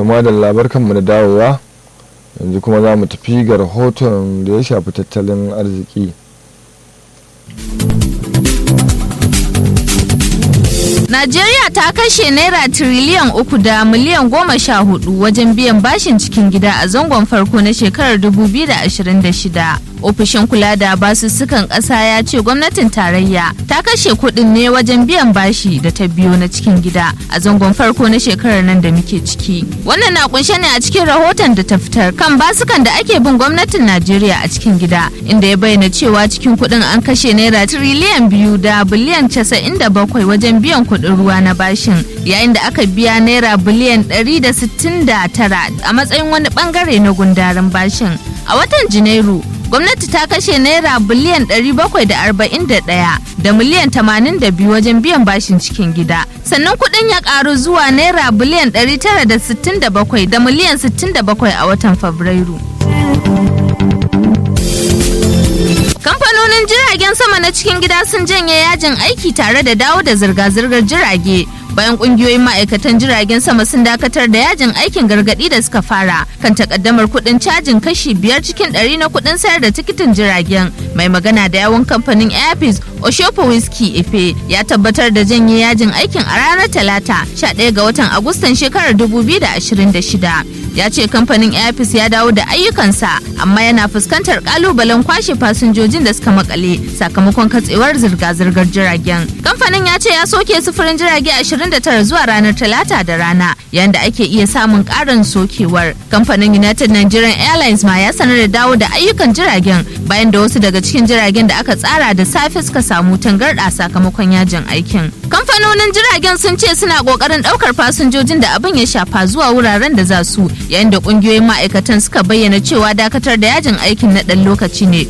kama da labarkanmu da dawowa yanzu kuma za mu tafi ga rahoton da ya shafi tattalin arziki Najeriya ta kashe naira tiriliyan uku da miliyan goma sha hudu wajen biyan bashin cikin gida a zangon farko na shekarar 2026. Ofishin kula da basussukan ƙasa ya ce gwamnatin tarayya ta kashe kuɗin ne wajen biyan bashi da ta biyo na cikin gida a zangon farko na shekarar nan da muke ciki. Wannan na kunshe ne a cikin rahoton da ta fitar kan basukan da ake bin gwamnatin Najeriya a cikin gida inda ya bayyana cewa cikin kuɗin an kashe naira tiriliyan biyu da biliyan casa'in da bakwai wajen biyan kuɗin ruwa na bashin yayin da aka biya naira biliyan 169 a matsayin wani bangare na gundarin bashin a watan janairu gwamnati ta kashe naira biliyan 741 da miliyan 82 wajen biyan bashin cikin gida sannan kuɗin ya ƙaru zuwa naira biliyan 967 da miliyan 67 a watan fabrairu kamfanonin jiragen sama na cikin gida sun janye yajin aiki tare da dawo da zirga-zirgar jirage bayan kungiyoyin ma'aikatan jiragen sama sun dakatar da yajin aikin gargadi da suka fara kan takaddamar kudin cajin kashi biyar cikin ɗari na kudin sayar da tikitin jiragen mai magana da yawon kamfanin airpeace oshopo whisky efe ya tabbatar da janye yajin aikin a ranar talata 11 ga watan agustan shekarar 2026 ya ce kamfanin airpeace ya dawo da ayyukansa amma yana fuskantar kalubalen kwashe fasinjojin da suka makale sakamakon katsewar zirga-zirgar jiragen kamfanin ya ce ya soke sufurin jirage 29 zuwa ranar talata da rana yayin da ake iya samun karin sokewar kamfanin united nigerian airlines ma ya sanar da dawo da ayyukan jiragen bayan da wasu daga cikin jiragen da aka tsara da safe suka samu tangarɗa sakamakon yajin aikin kamfanonin jiragen sun ce suna kokarin ɗaukar fasinjojin da abin ya shafa zuwa wuraren da za su yayin da ƙungiyoyin ma'aikatan suka bayyana cewa dakatar da yajin aikin na ɗan lokaci ne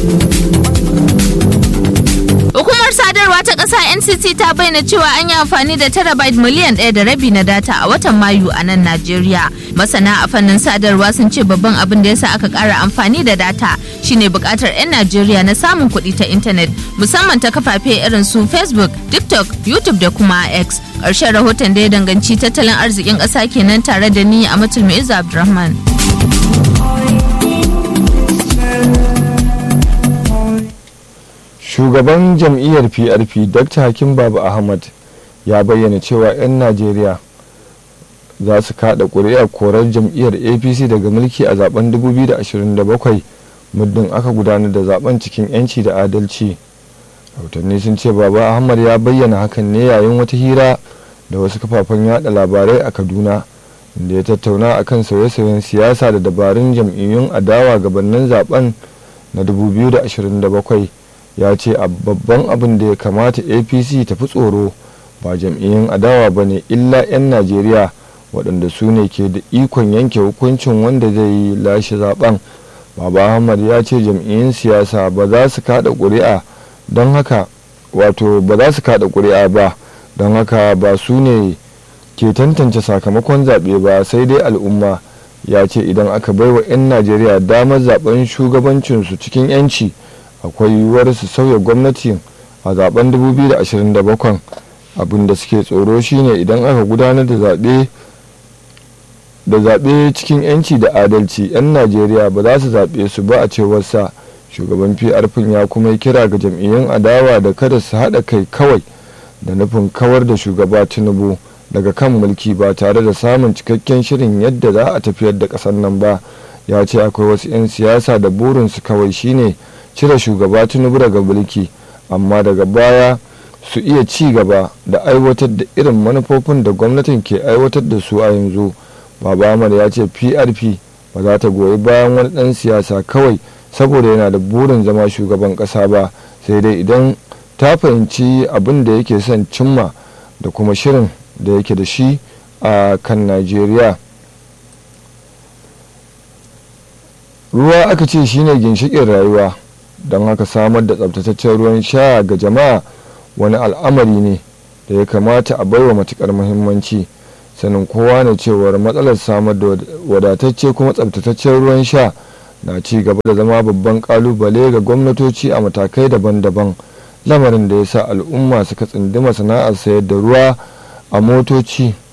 Hukumar sadarwa ta ƙasa NCC ta bayyana cewa an yi amfani da terabyte miliyan ɗaya da rabi na data a watan Mayu a nan Najeriya. Masana a fannin sadarwa sun ce babban abin da yasa aka ƙara amfani da data shine buƙatar 'yan Najeriya na samun kuɗi ta intanet musamman ta kafafe irin su Facebook, TikTok, YouTube da kuma X. Ƙarshen rahoton da ya danganci tattalin arzikin ƙasa kenan tare da ni a Matul Mu'izzu Abdulrahman. shugaban jam'iyyar prp dr hakim babu ahmad ya bayyana cewa 'yan najeriya za su kada ƙuri'ar korar jam'iyyar apc daga mulki a zaben 2027 muddin aka gudanar da zaben cikin 'yanci da adalci rahotanni sun ce baba ahmad ya bayyana hakan ne yayin wata hira da wasu kafafen yada labarai a kaduna inda ya tattauna akan sauye-sauyen siyasa da dabarun jam'iyyun adawa gabanin zaben na 2027 ya ce a babban abin da ya kamata apc ta fi tsoro ba jam'iyyun adawa ba ne illa 'yan najeriya waɗanda su ne ke da ikon yanke hukuncin wanda zai yi lashe zaben baba ahmad ya ce jam'iyyun siyasa ba za su kada ƙuri'a don haka wato ba za su kada ƙuri'a ba don haka ba su ne ke tantance sakamakon zaɓe ba sai dai al'umma ya ce idan aka baiwa 'yan najeriya damar zaben shugabancinsu cikin 'yanci akwai yiwuwar su sauya gwamnati a zaben 2027 abin da suke tsoro shine idan aka gudanar da zaɓe da zaɓe cikin 'yanci da adalci 'yan najeriya ba za su zaɓe su ba a cewar sa shugaban prp ya kuma yi kira ga jam'iyyun adawa da kada su haɗa kai kawai da nufin kawar da shugaba tinubu daga kan mulki ba tare da samun cikakken shirin yadda za a tafiyar da ƙasar nan ba ya ce akwai wasu 'yan siyasa da burinsu kawai shine cire shugaba tinubu daga mulki amma daga baya su iya ci gaba da aiwatar da irin manufofin da gwamnatin ke aiwatar da su a yanzu baba amar ya ce prp ba za ta goyi bayan wani dan siyasa kawai saboda yana da burin zama shugaban kasa ba sai dai idan ta fahimci abin da yake son cimma da kuma shirin da yake da shi a kan najeriya ruwa aka ce shine ginshikin rayuwa don haka samar da tsabtataccen ruwan sha ga jama'a wani al'amari ne da ya kamata a baiwa matukar muhimmanci sanin kowa ne cewar matsalar samar da wadatacce kuma tsabtataccen ruwan sha na ci gaba da zama babban kalubale ga gwamnatoci a matakai daban-daban lamarin da ya sa al'umma suka tsinduma sana'ar sayar da ruwa a motoci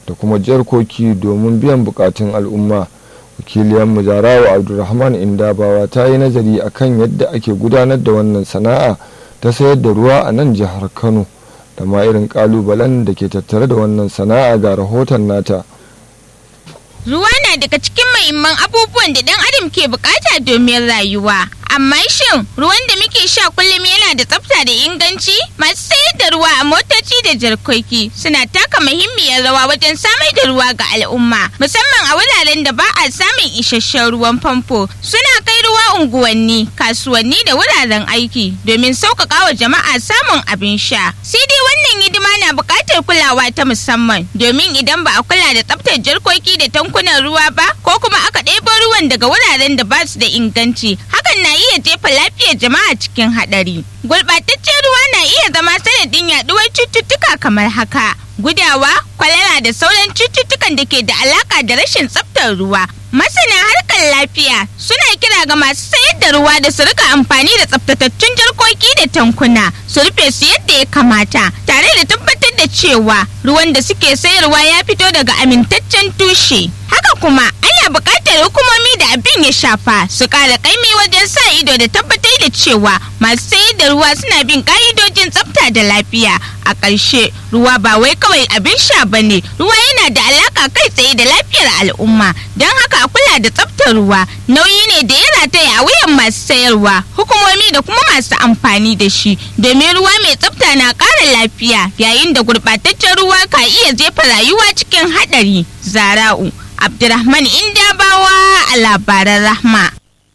da kuma jarkoki domin biyan bukatun al'umma wakiliyar mujarawa abdulrahman indabawa ta yi nazari akan yadda ake gudanar da wannan sana'a ta sayar da ruwa a nan jihar kano da ma irin kalubalen da ke tattare da wannan sana'a ga rahoton nata Ruwa na daga cikin mahimman abubuwan da ɗan adam ke bukata domin rayuwa. Amma shin ruwan da muke sha kullum yana da tsafta da inganci? Masu sayar da ruwa a motoci da jarkoki suna taka muhimmiyar rawa wajen samar da ruwa ga al'umma, musamman a wuraren da ba a samun isasshen ruwan famfo. Suna kai ruwa unguwanni, kasuwanni da wuraren aiki domin sauƙaƙa wa jama'a samun abin sha. Sai dai wannan hidima na buƙatar kulawa ta musamman domin idan ba a kula da tsaftar jarkoki da tankunan ruwa ba ko kuma aka ɗebo ruwan daga wuraren da ba su da inganci hakan na iya jefa lafiyar jama'a cikin haɗari. Gurɓataccen ruwa na iya zama sanadin yaɗuwar cututtuka kamar haka. Gudawa, kwalara da sauran cututtukan da ke da alaka da rashin tsaftar ruwa. Masana harkar lafiya suna kira ga masu sayar da ruwa da su rika amfani da tsaftatattun jarkoki da tankuna su rufe su yadda ya kamata tare da tabbatar da cewa ruwan da suke sayarwa ya fito daga amintaccen tushe. Haka kuma ana buƙatar hukumomi da abin ya shafa su ƙara ƙaimi wajen sa ido da tabbatar da cewa masu sayar da ruwa suna bin ƙa'idojin tsafta da lafiya. A ƙarshe ruwa ba wai kawai abin sha ba ne ruwa yana da alaƙa kai tsaye da lafiyar al'umma don haka a kula da tsaftar ruwa nauyi ne da ya rataya a wuyan masu sayarwa hukumomi da kuma masu amfani da shi domin ruwa mai tsafta na ƙara lafiya yayin da gurɓataccen ruwa ka iya jefa rayuwa cikin haɗari zara'u abdurrahman indabawa a labaran rahma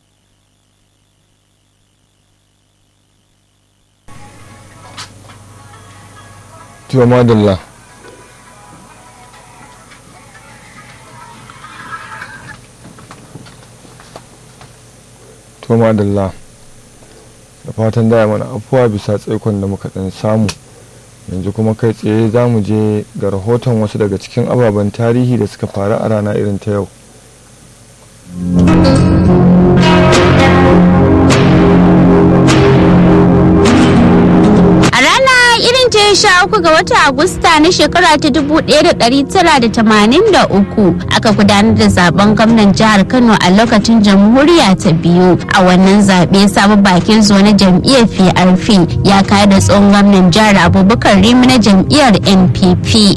to madalla to madalla da fatan da mana afuwa bisa tsaikon da muka dan samu yanzu kuma kai tsaye za mu je ga rahoton wasu daga cikin ababen tarihi da suka faru a rana irin ta yau ce sha uku ga watan Agusta na shekara ta dubu ɗaya da ɗari tara da tamanin da uku aka gudanar da zaben gwamnan jihar Kano a lokacin jamhuriya ta biyu a wannan zaɓe sabon bakin zo na jam'iyyar PRP ya kayar da tsohon gwamnan jihar Abubakar Rimi na jam'iyyar NPP.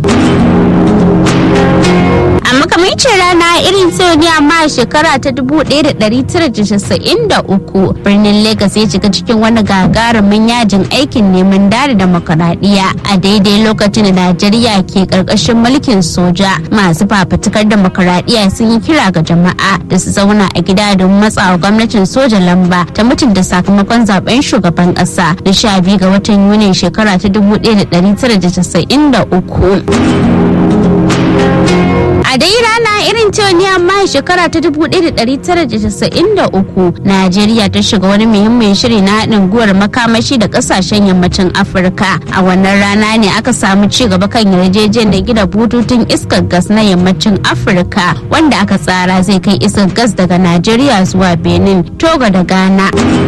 a makamancin rana irin sau ne amma a shekara ta 1993 birnin Legas ya shiga cikin wani gagarumin yajin aikin neman dare demokaradiyya a daidai lokacin da Najeriya ke karkashin mulkin soja masu fafutukar demokaradiyya sun yi kira ga jama'a da su zauna a gida don matsawa gwamnatin soja lamba ta mutunta sakamakon zaben shugaban kasa da sha biyu ga watan Yuni shekara ta 1993 a dai rana irin ta ne amma shekara ta 1993 najeriya ta shiga wani muhimmin shiri na haɗin guwar makamashi da ƙasashen yammacin afirka a wannan rana ne aka samu ci gaba kan yarjejeniyar gida bututun iskar gas na yammacin afirka wanda aka tsara zai kai iskar gas daga najeriya zuwa benin togo da ghana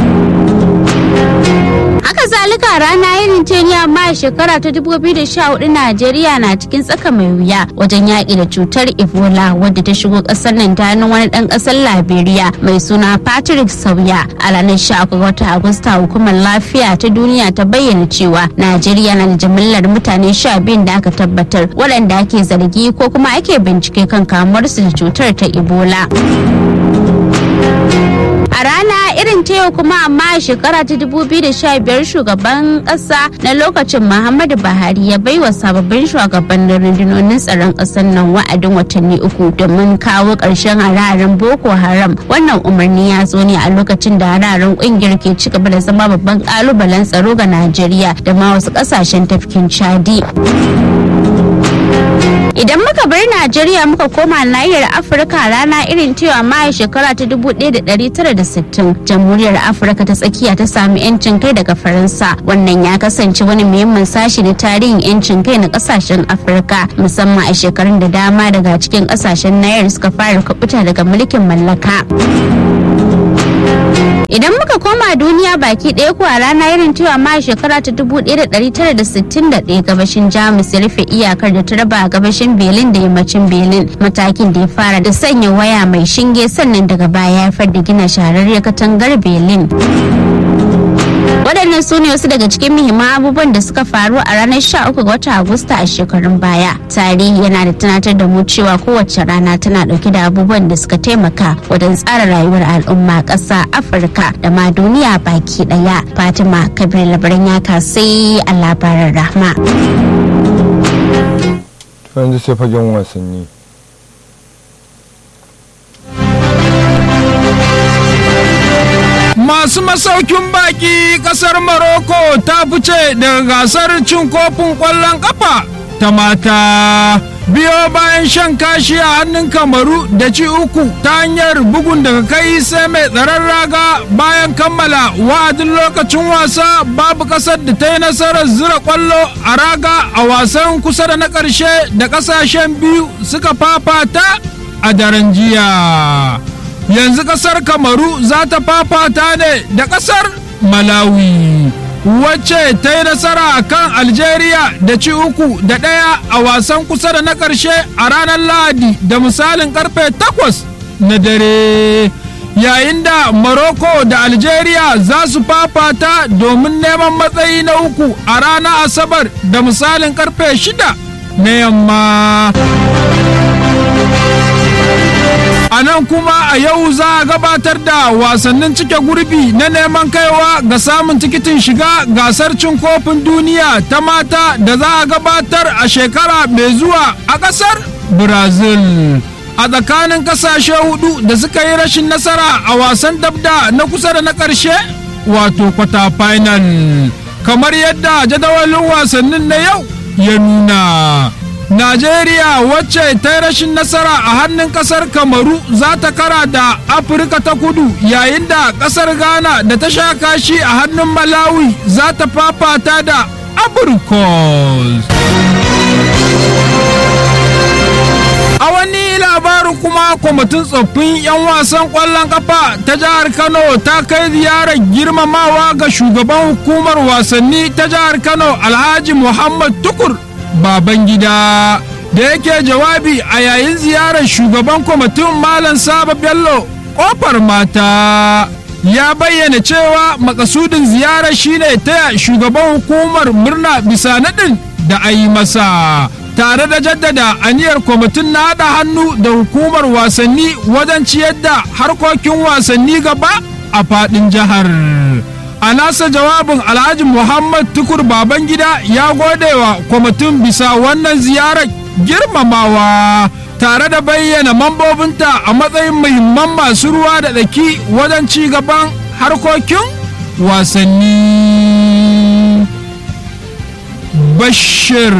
haka zalika rana irin ce ne amma a shekara ta 2014 najeriya na cikin tsaka mai wuya wajen yaƙi da cutar ebola wadda ta shigo ƙasar nan ta hannun wani ɗan ƙasar liberia mai suna patrick sauya a ranar 13 ga watan agusta hukumar lafiya ta duniya ta bayyana cewa najeriya na da jimillar mutane 12 da aka tabbatar waɗanda ake zargi ko kuma ake bincike kan kamuwarsu da cutar ta ebola a rana irin ta yau kuma amma a shekara ta 2015 shugaban kasa na lokacin muhammadu buhari ya baiwa sababbin shugabannin rundunonin tsaron kasar nan wa'adin watanni uku domin kawo ƙarshen hararen boko haram wannan umarni ya zo ne a lokacin da hararen kungiyar ke ci gaba da zama babban kalubalen tsaro ga najeriya da ma wasu ƙasashen tafkin chadi idan muka bar najeriya muka koma nahiyar afirka rana irin cewa maye shekara ta 1960 jamhuriyar afirka ta tsakiya ta sami yancin kai daga faransa wannan ya kasance wani muhimmin sashi na tarihin yancin kai na kasashen afirka musamman a shekarun da dama daga cikin kasashen nahiyar suka fara kubuta daga mulkin mallaka idan muka koma duniya baki ɗaya ko a rana irin cewa ma shekara ta 1961 gabashin jamus ya rufe iyakar da ta raba gabashin berlin da yammacin berlin matakin da ya fara da sanya waya mai shinge sannan daga baya ya haifar da gina shahararriyar katangar berlin waɗannan su ne wasu daga cikin muhimman abubuwan da suka faru a ranar 13 ga watan agusta a shekarun baya tarihi yana da tunatar da mu cewa kowace rana tana ɗauke da abubuwan da suka taimaka wajen tsara rayuwar al'umma ƙasa afirka da ma duniya baki ɗaya fatima kabir labaran ya kasai a labaran rahma yanzu sai fagen wasanni masu masaukin baki kasar Morocco ta fice daga gasar cin kofin ƙwallon ƙafa ta mata. Biyo bayan shan kashi a hannun kamaru da ci uku ta hanyar bugun daga kai sai mai tsaron raga bayan kammala wa'adin lokacin wasa babu kasar da ta yi nasarar zira kwallo a raga a wasan kusa da na ƙarshe da ƙasashen biyu suka fafata a daren jiya. yanzu kasar kamaru za ta fafata ne da kasar malawi wacce ta yi nasara a kan algeria da ci uku da ɗaya a wasan kusa da na ƙarshe a ranar lahadi da misalin karfe takwas na dare yayin da morocco da algeria za su fafata domin neman matsayi na uku a ranar asabar da misalin karfe shida na yamma a nan kuma a yau za a gabatar da wasannin cike gurbi na neman kaiwa ga samun tikitin shiga gasar cin kofin duniya ta mata da za a gabatar a shekara mai zuwa a ƙasar brazil a tsakanin ƙasashe hudu da suka yi rashin nasara a wasan dabda na kusa da na ƙarshe wato kwata final kamar yadda jadawalin wasannin na yau ya nuna Najeriya wacce ta yi rashin nasara a hannun kasar Kamaru za ta kara da Afirka ta kudu yayin da kasar Ghana da ta sha kashi a hannun Malawi za ta fafata da Abrikos. A wani labarin kuma kwamitin tsoffin 'yan wasan ƙwallon ƙafa ta jihar Kano ta kai ziyarar girmamawa ga shugaban hukumar wasanni ta jihar Kano Alhaji Muhammad Tukur. baban gida da yake jawabi a yayin ziyarar shugaban kwamitin malam saba bello kofar mata ya bayyana cewa makasudin ziyarar shine taya shugaban hukumar murna bisa naɗin da a yi masa tare da jaddada aniyar kwamitin na haɗa hannu da hukumar wasanni wajen ciyar da harkokin wasanni gaba a faɗin jihar. a nasa jawabin alhaji muhammad tukur babangida ya gode wa kwamitin bisa wannan ziyarar girmamawa tare da bayyana mambobinta a matsayin muhimman masu ruwa da tsaki wajen ci gaban harkokin wasanni bashir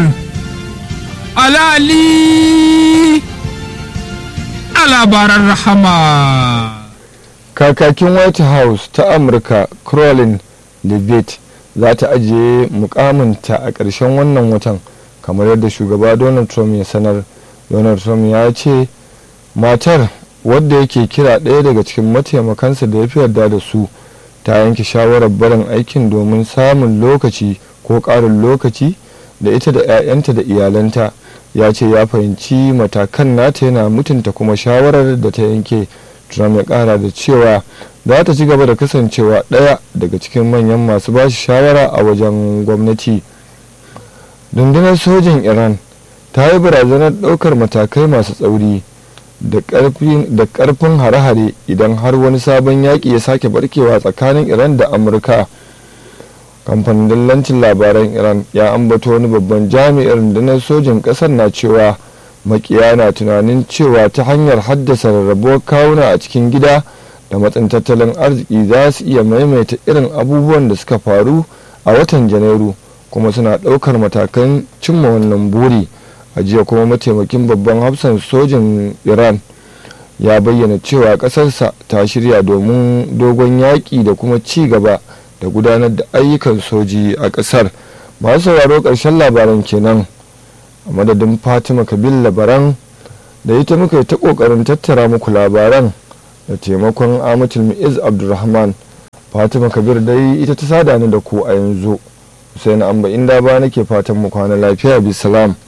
alali a labaran rahama kakakin white house ta amurka crowlin levitt za ta ajiye mukaminta a ƙarshen wannan watan kamar yadda shugaba donald trump ya sanar donald trump ya ce matar wadda yake kira ɗaya daga cikin mataimakansa da ya fi yarda da su ta yanke shawarar barin aikin domin samun lokaci ko ƙarin lokaci da ita da 'ya'yanta da iyalanta ya ce ya fahimci matakan nata yana mutunta kuma shawarar da ta yanke trump ya kara da cewa za ta ci gaba da kasancewa ɗaya daga cikin manyan masu ba shi shawara a wajen gwamnati rundunar sojin iran ta yi barazanar ɗaukar matakai masu tsauri da ƙarfin hare-hare idan har wani sabon yaƙi ya sake barkewa tsakanin iran da amurka kamfanin dillancin labaran iran ya ambato wani babban jami'in rundunar sojin ƙasar na cewa makiya na tunanin cewa ta hanyar haddasa rarrabuwar kawuna a cikin gida da matsin tattalin arziki za su iya maimaita irin abubuwan da suka faru a watan janairu kuma suna ɗaukar matakan cimma wannan buri a jiya kuma mataimakin babban hafsan sojin iran ya bayyana cewa ƙasarsa ta shirya domin dogon yaƙi da kuma ci gaba da gudanar da ayyukan soji a ƙasar masu sauraro ƙarshen labaran kenan a madadin fatima kabil labaran da ita muka yi ta ƙoƙarin tattara muku labaran da taimakon amatul mu'iz abdulrahman fatima kabir dai ita ta sada ni da ku a yanzu Hussein amba inda ba nake fatan mu kwana lafiya bisalam